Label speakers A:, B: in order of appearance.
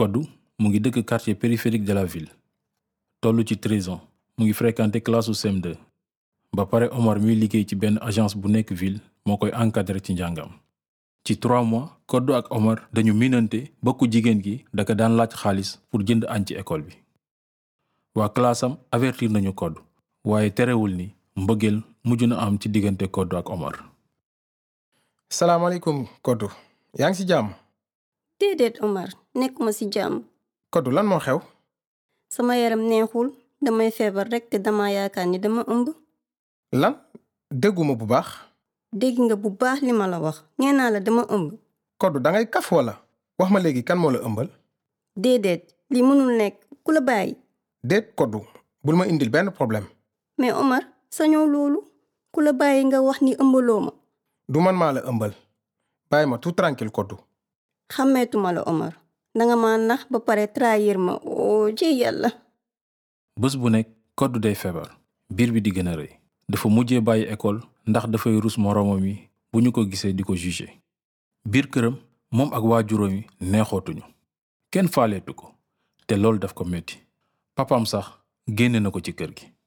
A: Koddu mu ngi dëkk quartier périphérique de la ville tollu ci 13 ans mu ngi fréquenté classe u CM2 ba pare Omar miy liggéey ci benn agence bu nekk ville moo koy encadré ci njàngam ci trois mois Koddu ak Omar dañu minante bokku jigéen gi daka daan laaj xaalis pour jënd añ ci école bi waa classam avertir nañu Koddu waaye terewul ni mbëggeel mujj na am ci diggante Koddu ak Omar
B: salaamaaleykum Koddu yaa ngi ci jàmm
C: déedéet Omar nekkuma ci jàmm
B: Koddu lan moo xew
C: sama yaram neexul damay feebar rekk te dama yaakaar ni dama ëmb
B: lan dégguma bu baax
C: dégg nga bu baax li ma la wax nee naa la dama ëmb
B: Koddu dangay kaf wala wax ma léegi kan moo la ëmbal
C: déedéet li mënul nekk ku la bàyyi
B: déet Koddu bul ma indil benn problème
C: mais Omar sañoo loolu ku la bàyyi nga wax ni ëmbaloo ma
B: du man maa la ëmbal bàyyi ma tout tranquille Koddu
C: xàmmeetuma la Omar danga ma nax ba pare trahir ma oo ci yàlla
A: bés bu nekk Koddu day feebar biir bi di gën a rëy dafa mujjee bàyyi école ndax dafay rus moroomam yi bu ñu ko gisee di ko jugé biir këram moom ak waajuram yi neexootuñu kenn faaleetu ko te loolu daf ko metti papam sax génne na ko ci kër gi